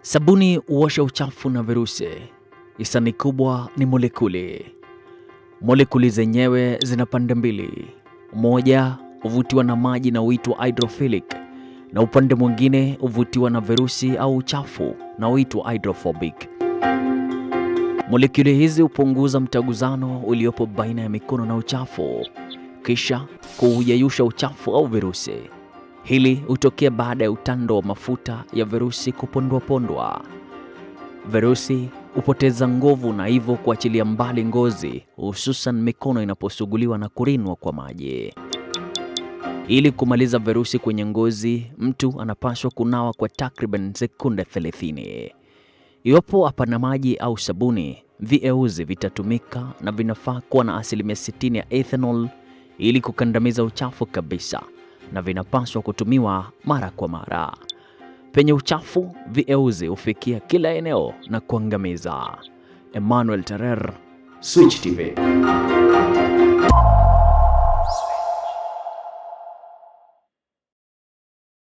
Sabuni huosha uchafu na virusi. Hisani kubwa ni molekuli. Molekuli zenyewe zina pande mbili, moja huvutiwa na maji na huitwa hydrophilic, na upande mwingine huvutiwa na virusi au uchafu na huitwa hydrophobic. Molekuli hizi hupunguza mtaguzano uliopo baina ya mikono na uchafu, kisha kuuyeyusha uchafu au virusi. Hili hutokea baada ya utando wa mafuta ya virusi kupondwapondwa. Virusi hupoteza nguvu na hivyo kuachilia mbali ngozi, hususan mikono inaposuguliwa na kurinwa kwa maji. Ili kumaliza virusi kwenye ngozi, mtu anapaswa kunawa kwa takriban sekunde 30. Iwapo hapana maji au sabuni, vieuzi vitatumika na vinafaa kuwa na asilimia 60 ya ethanol ili kukandamiza uchafu kabisa, na vinapaswa kutumiwa mara kwa mara. Penye uchafu, vieuzi hufikia kila eneo na kuangamiza. Emmanuel Terer, Switch TV.